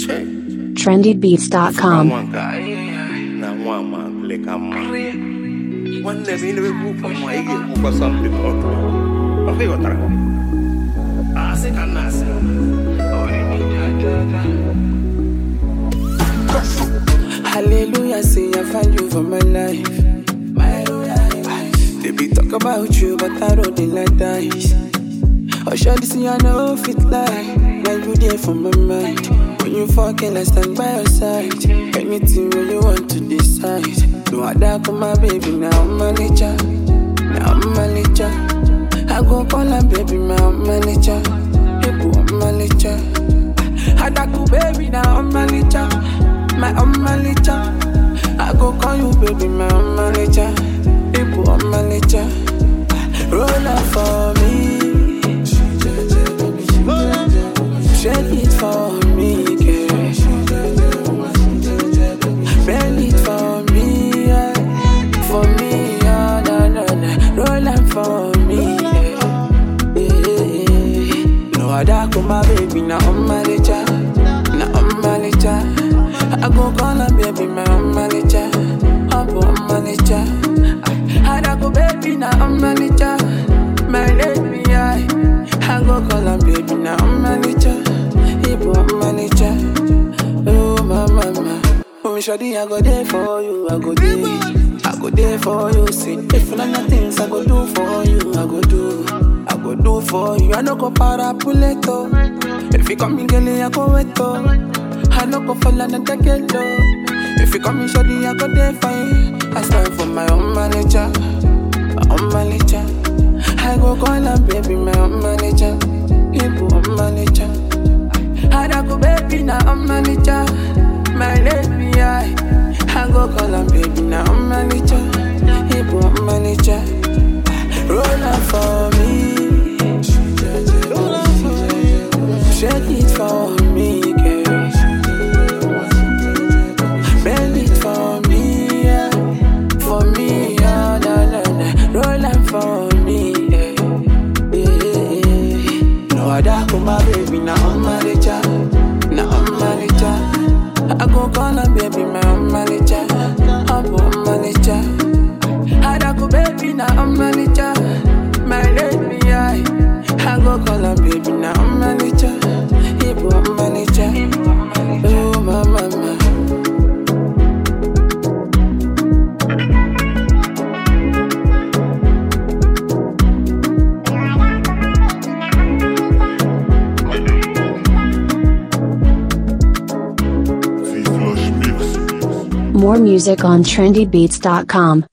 Check. trendybeats.com. One guy. Na one man like a man. One day we never go for my get who was something or Okay, what are Ah, se canas. Hallelujah, say I find you for my life. My life. They be talk about you, but I don't dey like dice. Oh, sure, this I know fit lie. Now you there for my mind. When you fucking, I stand by your side. Anything when you want to decide. No other come my baby, now I'm manager. Now I'm manager. I go call her baby, my manager. People, I'm manager. Adaku baby, now I'm manager. My own manager. I go call you baby, my own manager. People, I'm manager. Roll up for me. Shake it for me, girl. Bend it for me, yeah. For me, yeah, na na na. Roll up for me, yeah. yeah, yeah. No other come my baby, now I'm manager. Now I'm manager. I go call her baby, my own manager. I'm a manager. I I go baby, now I'm manager. My lady, I I go call her baby, now I'm manager. Ibo I'm manager. Oh my mama. Oh shawty, I go there for you, I go there. I go there for you, see. If you know things I go do for you, I go do. I go do for you. I no go para puleto. If you come in, girl, I go wet I no go fall and take it low. If you come in, shawty, I go there for you. I stand for my own manager, my own manager. I go call her baby, my own manager. Ibu, own manager. I go baby, now I'm manager. My lady, I I go call her baby, now I'm manager. Ibu, I'm manager. Roll up for me. Shake it for me, girl. Bend it for me, yeah. For me, yeah, na na na. Roll up for me, yeah. yeah, yeah. No other come my baby, now I'm manager. Now I'm manager. I go call her baby, my own manager. I'm a manager. I go baby, now I'm manager. My lady, I I go call her baby, now I'm manager. Ibo, I'm manager. Oh, my mama. More music on trendybeats.com.